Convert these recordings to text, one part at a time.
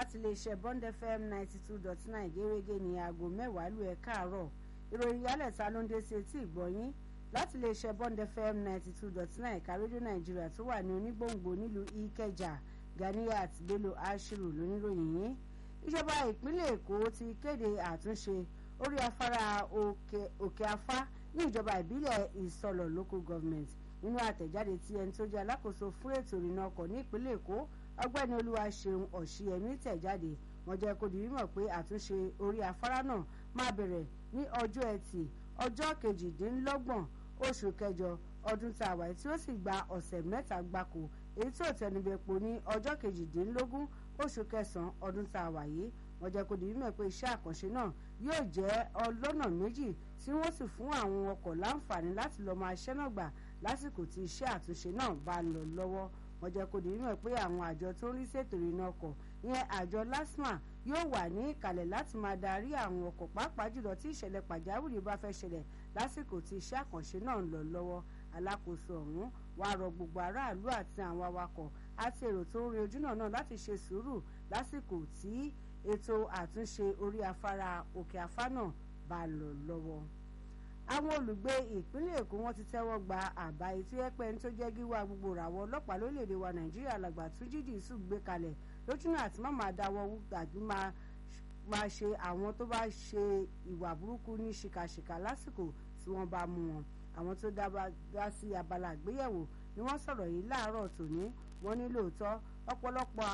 láti iléeṣẹ́ bond fm ninety two dot nine gẹ́gẹ́ ní aago mẹ́wàá lù ẹ̀ káàárọ̀ ìròyìn yálẹ̀ta ló ń dé sí etí ìgbọ̀nyín láti iléeṣẹ́ bond fm ninety two dot nine ẹ̀ka rédíò nàìjíríà tó wà ní onígbòǹgbò nílùú ìkẹjà ganiyat bello ashiru lóníròyìn yìí ìjọba ìpínlẹ̀ èkó ti kéde àtúnṣe orí afárá òkè afá ní ìjọba ìbílẹ̀ ìsọlọ̀ local government nínú àtẹ̀jáde tí ẹni tó jẹ́ alákòóso fún ètò ìrìnnà ọkọ̀ ní ìpínlẹ̀ èkó ọgbẹ́ni olúwaṣeun ọ̀ṣìyẹmí tẹ̀jáde wọ́n jẹ́ kó di mímọ̀ pé àtúnṣe orí afárá náà máa bẹ̀rẹ̀ ní ọjọ́ ẹtì ọjọ́ kejìdínlọ́gbọ̀n oṣù kẹjọ ọdún tá a wà tí ó sì gba ọ̀sẹ̀ mẹ́ta gbáko èyí tí ò tẹnubẹ̀pọ̀ ní ọjọ́ kejìdínlógún oṣù kẹsàn-án ọdún tá a wà yìí wọ́n jẹ́ kó di mímọ̀ pé iṣẹ́ àkànṣe náà yóò jẹ́ ọlọ́nà méjì tí wọ́n sì fún àwọn ọkọ̀ láǹfààní láti lọ́ọ́ máa ṣẹ́nà gbà lásìkò tí iṣẹ́ àtúnṣe náà bá ń lọ lọ́wọ́ wọ́n jẹ́ kó di mímọ̀ pé àwọn àjọ tó ń rí ṣètò ìrìnnà ọkọ̀ ìyẹn àjọ lasma yóò wà ní ìkàlẹ̀ láti máa darí àwọn ọkọ̀ pàápàá jùlọ tí ìṣẹ̀lẹ̀ pàjáwìrì bá fẹ́ ṣẹlẹ̀ lásìkò tí iṣẹ́ àkànṣe náà ń lọ lọ́wọ́ alákòóso ọ̀hún wá rọ gbogbo aráàlú àti àwọn awakọ̀ àti èrò tó ń rin ojúnà náà láti ṣe sùúrù lásìkò tí ètò àtúnṣe orí afárá òkè afá náà bá lọ lọ́wọ́ àwọn olùgbé ìpínlẹ̀ èkó wọn ti tẹ́wọ́ gba àbá etí ẹ̀pẹ́ tó jẹ́ gíwá gbogbo ràwọ̀ ọlọ́pàá lórílẹ̀‐èdè wa nàìjíríà làgbà tún jíjì sùn gbé kalẹ̀ lójúnà àti má máa dáwọ́ gbàgbé máa ṣe àwọn tó bá ṣe ìwà burúkú ní ṣìkàṣìkà lásìkò tí wọ́n bá mú wọn àwọn tó dá sí abala àgbéyẹ̀wò ni wọ́n sọ̀rọ̀ yìí láàárọ̀ tòní wọ́n ní lóòótọ́ ọ̀pọ̀lọpọ̀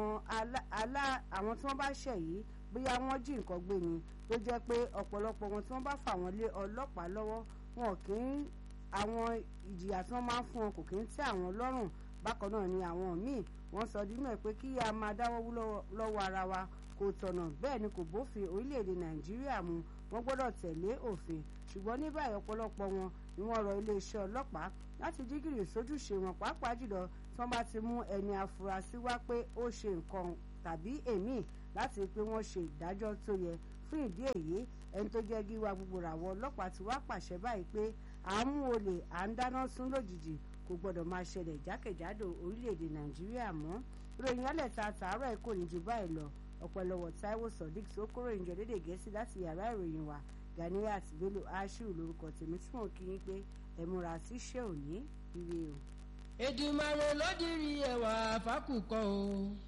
àwọn tí wọ́n bá ṣẹ̀ yìí bóyá wọ́n jí nǹkan gbé ni tó jẹ́ pé ọ̀pọ̀lọpọ̀ wọn tí wọ́n bá fà wọ́n lé ọlọ́pàá lọ́wọ́ wọn kì í àwọn ìjìyà tí wọ́n máa ń fún wọn kò kì í tẹ́ àwọn lọ́rùn bákan náà ni àwọn míì wọ́n sọ dímọ̀ pé kí a máa dáwọ́ lọ́wọ́ ara wa kò tọ̀nà bẹ́ẹ̀ ni kò bófin orílẹ̀-èdè nàìjíríà mu wọ́n gbọ́dọ̀ tẹ̀lé òfin ṣùgbọ́n ní báyìí ọ̀pọ̀lọpọ̀ wọn ni wọ́n rọ iléeṣẹ́ ọlọ́pàá láti dígìrì sójúṣe wọn pàápàá jùlọ tí wọ́n bá ti mú ẹni afurasí wá pé ó ṣe nǹkan tàbí èmi láti pé wọ́n ṣe ìdájọ́ tó yẹ fún ìdí èyí ẹni tó jẹ́ gíwá gbogbo ràwọ̀ ọlọ́pàá ti wá pàṣẹ báyìí pé à ń mú olè à ń dáná sún lójijì kò gbọ́dọ̀ máa ṣẹlẹ̀ jákèjádò orílẹ̀-èdè nàìjíríà mọ́ ìròyìn alẹ́ ta tààrọ̀ ẹ̀ kò ní ju báyìí lọ ọ̀pẹ̀lọwọ̀ taiwo sodiq tó kóró ìjọ dédé gẹ̀ẹ́sì láti yàrá ìròyìn wa ganiyat bello ashiru lórúkọ tèmi tí mò ń kí yín pé ẹ múra síṣẹ́ òní ire o. Èdùmàrè ló dirí ẹwà fákùkọ o.